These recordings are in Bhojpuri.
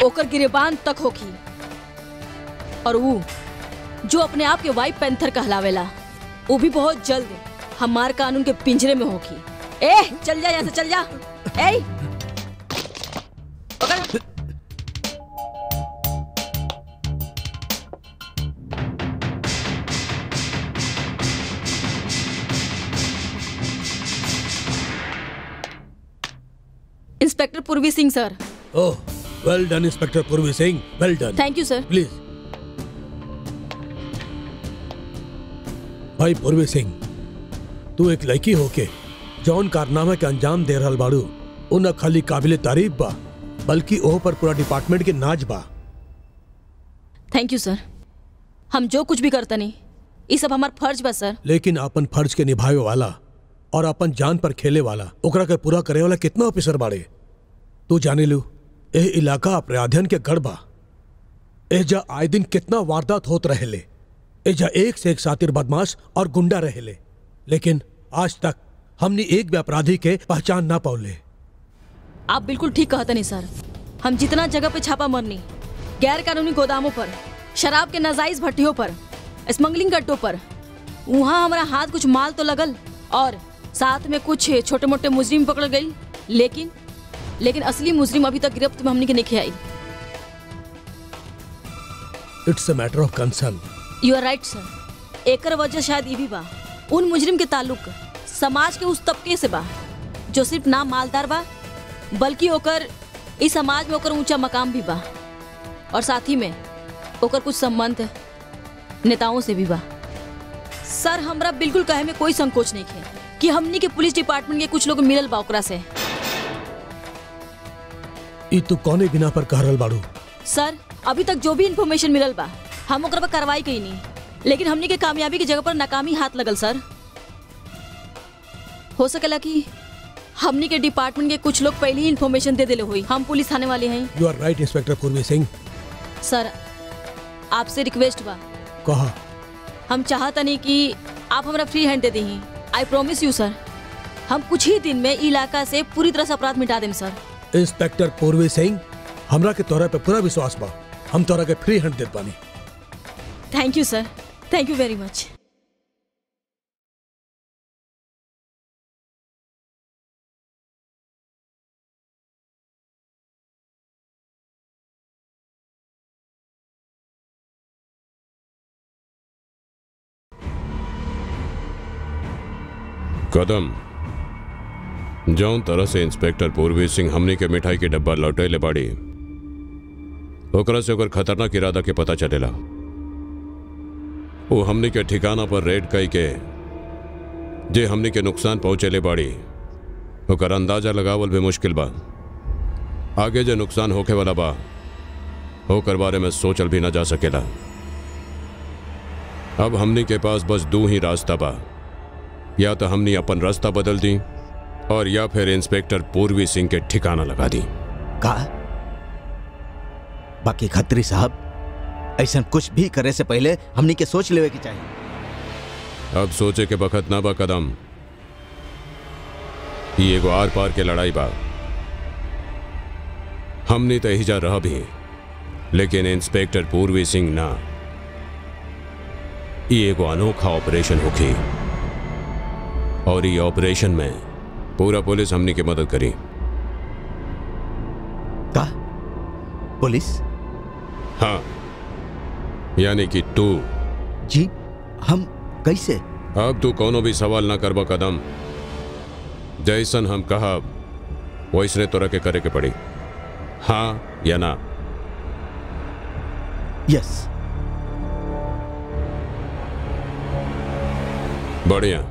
ओकर गिरेबान तक होखी और वो जो अपने आप के वाइट पैंथर कहलावेला वो भी बहुत जल्द हमार कानून के पिंजरे में होखी ए चल जा यहाँ से चल जा ए पकड़ inspector Purvi Singh sir oh well done inspector Purvi Singh well done thank you sir please भाई पूर्वी सिंह तू एक लड़की होके जौन कारनामा के अंजाम दे रहल बाड़ू उ न खाली काबिल तारीफ बा बल्कि ओह पर पूरा डिपार्टमेंट के नाच बा थैंक यू सर हम जो कुछ भी करता नहीं ये सब हमार फर्ज बा सर लेकिन अपन फर्ज के निभावे वाला और अपन जान पर खेले वाला ओकरा के पूरा करे वाला कितना ऑफिसर बाड़े तू जाने लू एह इलाका अपराधियन के गढ़ बा एजा आए दिन कितना वारदात होत रहेले एजा एक से एक सातिर बदमाश और गुंडा रहेले लेकिन आज तक हमने एक भी अपराधी के पहचान ना पौले आप बिल्कुल ठीक कहते नहीं सर हम जितना जगह पे छापा मरनी गैर कानूनी गोदामों पर शराब के नाजायज भट्टियों पर स्मगलिंग गड्ढों पर वहाँ हमारा हाथ कुछ माल तो लगल और साथ में कुछ छोटे मोटे मुजरिम पकड़ गई लेकिन लेकिन असली मुजरिम अभी तक गिरफ्त में हमने के नहीं I it's a matter of concern you are right sir एकर वजह शायद ये भी बा उन मुजरिम के ताल्लुक समाज के उस तबके से बा जो सिर्फ नाम मालदार बा बल्कि ओकर इस समाज में ओकर ऊंचा मकाम भी बा और साथ ही में ओकर कुछ संबंध नेताओं से भी बा सर हमरा बिल्कुल कहे में कोई संकोच नहीं है कि हमनी के पुलिस डिपार्टमेंट के कुछ लोग मिलल बा ओकरा से ई तू कौने बिना पर कह रहल बाड़ू सर अभी तक जो भी इंफॉर्मेशन मिलल बा हम ओकरा पर कार्रवाई कई नहीं लेकिन हमनी के कामयाबी की जगह पर नाकामी हाथ लगल सर हो सकेला कि हमनी के डिपार्टमेंट के कुछ लोग पहले ही इंफॉर्मेशन दे दिले हुई हम पुलिस थाने वाले हैं you are right inspector Purvi Singh सर आपसे रिक्वेस्ट बा कहा हम चाहता नहीं कि आप हमारा फ्री हैंड दे दी आई प्रॉमिस यू सर हम कुछ ही दिन में इलाका से पूरी तरह से अपराध मिटा दें सर इंस्पेक्टर पूर्वी सिंह हमरा के तोरा पे पूरा विश्वास बा हम तोरा के फ्री हैंड देत बानी thank you sir thank you very much कदम जौन तरह से इंस्पेक्टर पूर्वी सिंह हमनी के मिठाई के डब्बा लौटैले बाड़ी ओकरा से ओकर खतरनाक इरादा के पता चलेला वो हमनी के ठिकाना पर रेड कई के जे हमनी के नुकसान पहुंचेले बाड़ी ओकर अंदाजा लगावल भी मुश्किल बा आगे जो नुकसान होखे वाला बा ओकर बारे में सोचल भी ना जा सकेला अब हमनी के पास बस दो ही रास्ता बा या तो हमने अपन रास्ता बदल दी और या फिर इंस्पेक्टर पूर्वी सिंह के ठिकाना लगा दी का बाकी खत्री साहब ऐसा कुछ भी करे से पहले हमनी के सोच लेवे के चाहिए अब सोचे के बखत ना बा कदम ये एगो आर पार के लड़ाई बा हमने तो ही जा रहा भी लेकिन इंस्पेक्टर पूर्वी सिंह ना ये एगो अनोखा ऑपरेशन होगी और ये ऑपरेशन में पूरा पुलिस हमनी की मदद करी का पुलिस हाँ यानी कि तू जी हम कैसे अब तू कोनो भी सवाल ना करबा कदम जैसन हम कहा वैसने तोरा के करे के पड़ी हाँ या ना यस बढ़िया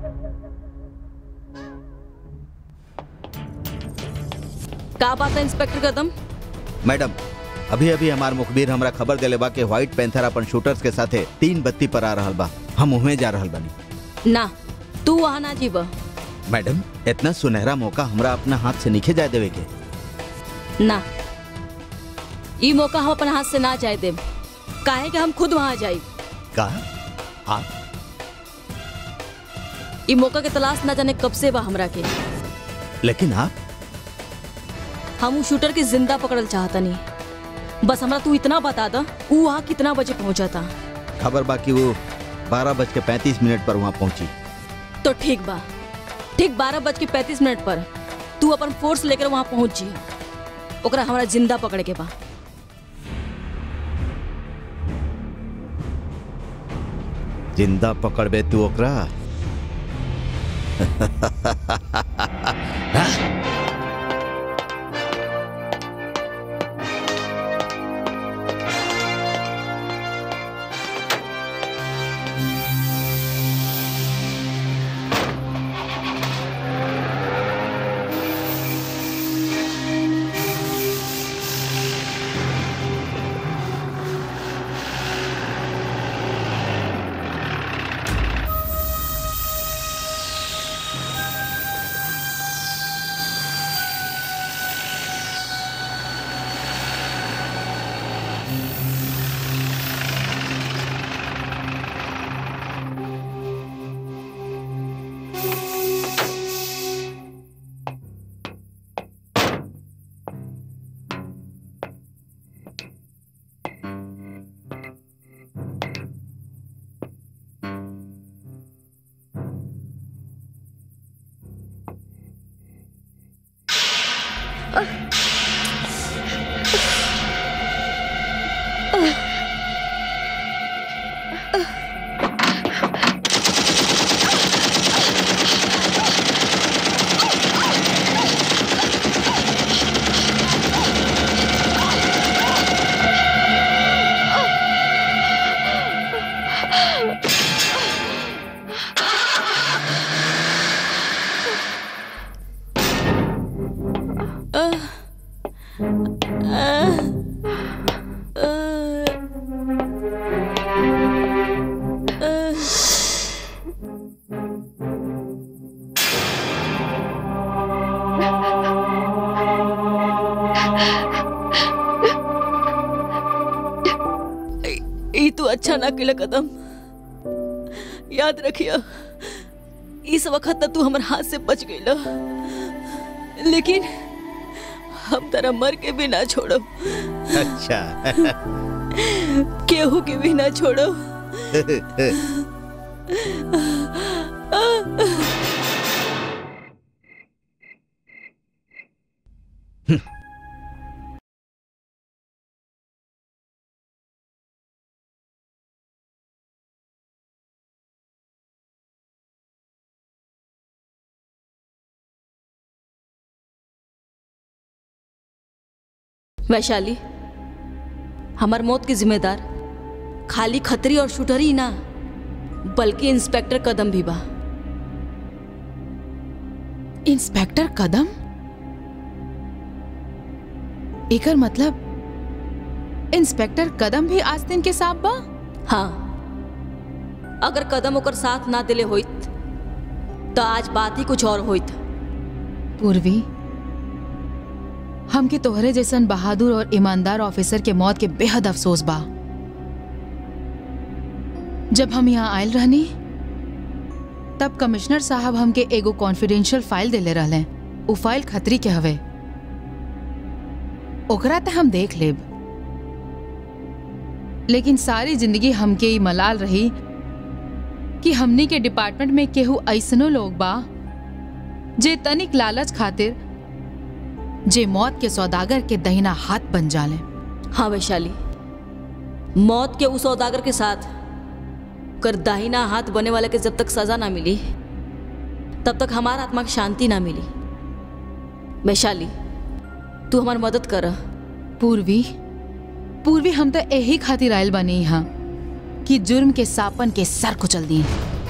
का बात है इंस्पेक्टर कदम मैडम अभी अभी हमार मुखबिर हमरा खबर देले बा कि व्हाइट पैंथर अपन शूटर्स के साथे तीन बत्ती पर आ रहल बा हम उहे जा रहल बानी ना तू वहाँ ना जीब मैडम इतना सुनहरा मौका हमरा अपना हाथ से नीचे जाए देवे के ना ई मौका हम अपन हाथ से ना जाए देब काहे कि हम खुद वहाँ जाए का आप ई मौका के तलाश ना जाने कब से बा हमरा के लेकिन आप हम उ शूटर के जिंदा पकड़ल चाहता नहीं बस हमरा तू इतना बता द ऊ वहाँ कितना बजे पहुंचा था खबर बाकी वो बारह बज के पैंतीस मिनट पर वहाँ पहुंची तो ठीक बा ठीक बारह बज के पैंतीस मिनट पर तू अपन फोर्स लेकर वहाँ पहुंच जी ओकरा हमरा जिंदा पकड़े के बा जिंदा पकड़बे तू ओकरा ई तू अच्छा ना किला कदम याद रखिया इस वक्त तक तू हमर हाथ से बच गईला लेकिन हम तेरा मर के भी ना छोड़ो अच्छा केहू के भी ना छोड़ो वैशाली हमार मौत के जिम्मेदार खाली खतरी और शूटर ही ना बल्कि इंस्पेक्टर कदम भी बा इंस्पेक्टर कदम एकर मतलब इंस्पेक्टर कदम भी आस्तीन के साथ बा हाँ अगर कदम ओकर साथ ना दिले होइत तो आज बात ही कुछ और होइत पूर्वी हमके तोहरे जैसन बहादुर और ईमानदार ऑफिसर के मौत के बेहद अफसोस बा जब हम यहाँ आयल रहनी तब कमिश्नर साहब हमके एगो कॉन्फिडेंशियल फाइल देले रहले उ फाइल खतरी के हवे ओकरा त हम देख लेब लेकिन सारी जिंदगी हमके ई मलाल रही कि हमनी के डिपार्टमेंट में केहू ऐसनो लोग बा जे तनिक लालच खातिर जे मौत के सौदागर के दहिना हाथ बन जाले हाँ वैशाली मौत के उस सौदागर के साथ कर दाहिना हाथ बने वाले के जब तक सजा ना मिली तब तक हमारा आत्मा की शांति ना मिली वैशाली तू हमारी मदद कर पूर्वी पूर्वी हम तो यही खातिर आयल बनी यहाँ कि जुर्म के सापन के सर कुचल दी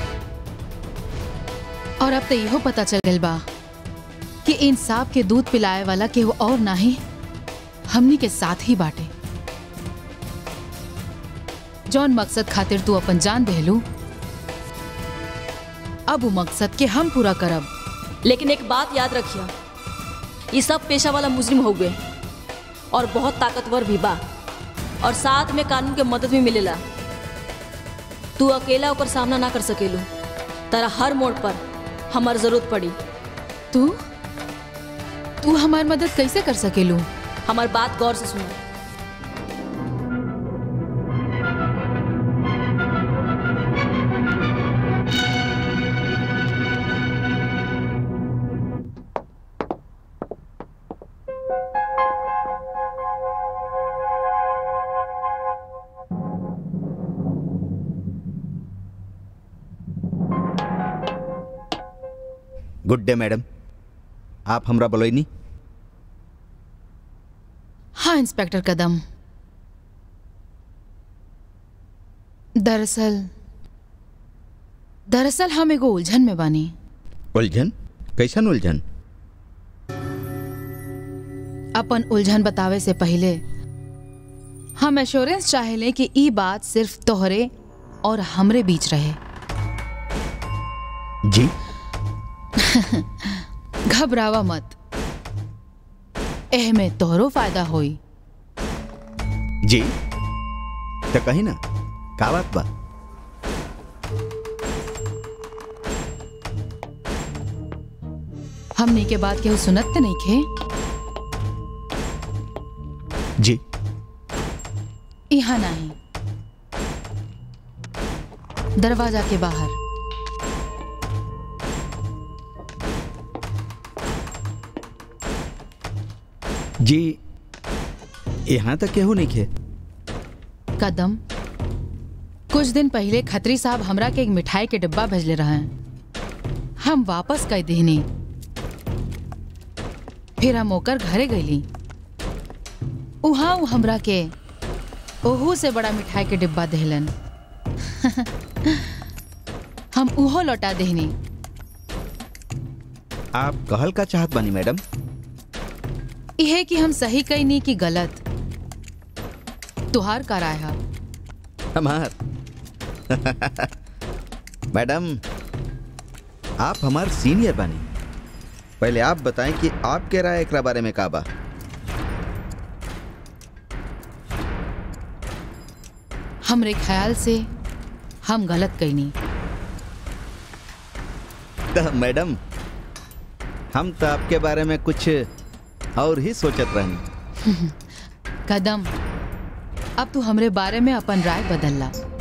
और अब तो इहो पता चल गल बा कि इंसाफ के दूध पिलाए वाला केहू और नाही हमनी के साथ ही बाटे जौन मकसद खातिर तू अपन जान देहलू अब वो मकसद के हम पूरा करब लेकिन एक बात याद रखिए ये सब पेशा वाला मुजरिम हो गए और बहुत ताकतवर भी बा और साथ में कानून के मदद भी मिलेला तू अकेला होकर सामना ना कर सकेलू तारा हर मोड़ पर हमार जरूरत पड़ी तू तू हमार मदद कैसे कर सकेलू हमार बात गौर से सुनो गुड डे मैडम आप हमरा बोलोइनी हाँ इंस्पेक्टर कदम दरअसल दरअसल हम एगो उलझन में बानी उलझन कैसन उलझन अपन उलझन बतावे से पहले हम एश्योरेंस चाहेले कि ई बात सिर्फ तोहरे और हमरे बीच रहे जी घबरावा मत एह में तोहरो फायदा होई जी तो कही ना का बात बा हमनी के बात केहू सुनत त नहीं खे जी यहाँ नहीं दरवाजा के बाहर जी यहाँ तक केहू नहीं खे कदम कुछ दिन पहले खत्री साहब हमरा के एक मिठाई के डिब्बा भेजले रहे हम वापस कर देनी फिर हम ओकर घरे गईली उहाँ उ हमरा के ओहू से बड़ा मिठाई के डिब्बा देहलन हम उहो लौटा देहनी आप कहल का चाहत बानी मैडम इहे कि हम सही कईनी कि गलत तुहार का राय है हमार मैडम आप हमार सीनियर बानी पहले आप बताएं कि आपके राय एकरा बारे में का बा हमरे ख्याल से हम गलत कईनी तो मैडम हम तो आपके बारे में कुछ और ही सोचत रहनी कदम अब तू हमरे बारे में अपन राय बदलला